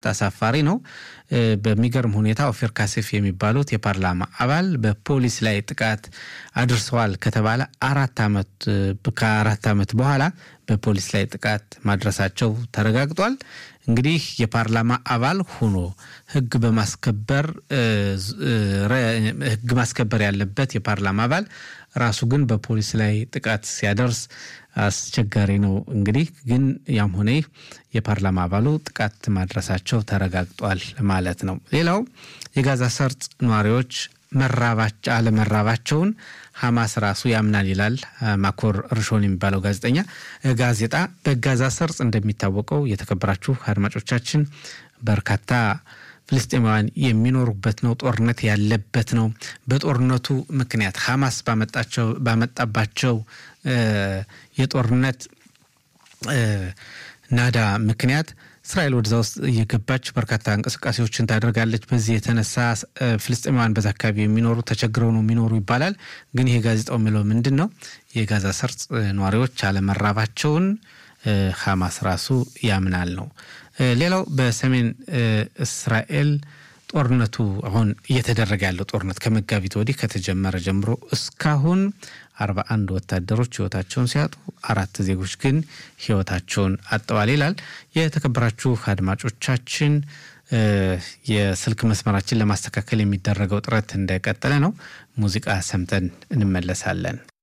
አሳፋሪ ነው። በሚገርም ሁኔታ ኦፌር ካሴፍ የሚባሉት የፓርላማ አባል በፖሊስ ላይ ጥቃት አድርሰዋል ከተባለ አራት ዓመት ከአራት ዓመት በኋላ በፖሊስ ላይ ጥቃት ማድረሳቸው ተረጋግጧል። እንግዲህ የፓርላማ አባል ሆኖ ሕግ በማስከበር ሕግ ማስከበር ያለበት የፓርላማ አባል ራሱ ግን በፖሊስ ላይ ጥቃት ሲያደርስ አስቸጋሪ ነው። እንግዲህ ግን ያም ሆነ የፓርላማ አባሉ ጥቃት ማድረሳቸው ተረጋግጧል ማለት ነው። ሌላው የጋዛ ሰርጥ ነዋሪዎች አለመራባቸውን ሐማስ ራሱ ያምናል ይላል ማኮር ርሾን የሚባለው ጋዜጠኛ ጋዜጣ። በጋዛ ሰርጥ እንደሚታወቀው የተከበራችሁ አድማጮቻችን በርካታ ፍልስጤማውያን የሚኖሩበት ነው። ጦርነት ያለበት ነው። በጦርነቱ ምክንያት ሐማስ ባመጣባቸው የጦርነት ናዳ ምክንያት እስራኤል ወደዛ ውስጥ እየገባች በርካታ እንቅስቃሴዎችን ታደርጋለች። በዚህ የተነሳ ፍልስጤማውያን በዛ አካባቢ የሚኖሩ ተቸግረው ነው የሚኖሩ ይባላል። ግን ይሄ ጋዜጣው የሚለው ምንድን ነው? የጋዛ ሰርጥ ነዋሪዎች አለመራባቸውን ሐማስ ራሱ ያምናል ነው። ሌላው በሰሜን እስራኤል ጦርነቱ አሁን እየተደረገ ያለው ጦርነት ከመጋቢት ወዲህ ከተጀመረ ጀምሮ እስካሁን አርባ አንድ ወታደሮች ህይወታቸውን ሲያጡ አራት ዜጎች ግን ህይወታቸውን አጥተዋል ይላል። የተከበራችሁ አድማጮቻችን የስልክ መስመራችን ለማስተካከል የሚደረገው ጥረት እንደቀጠለ ነው። ሙዚቃ ሰምተን እንመለሳለን።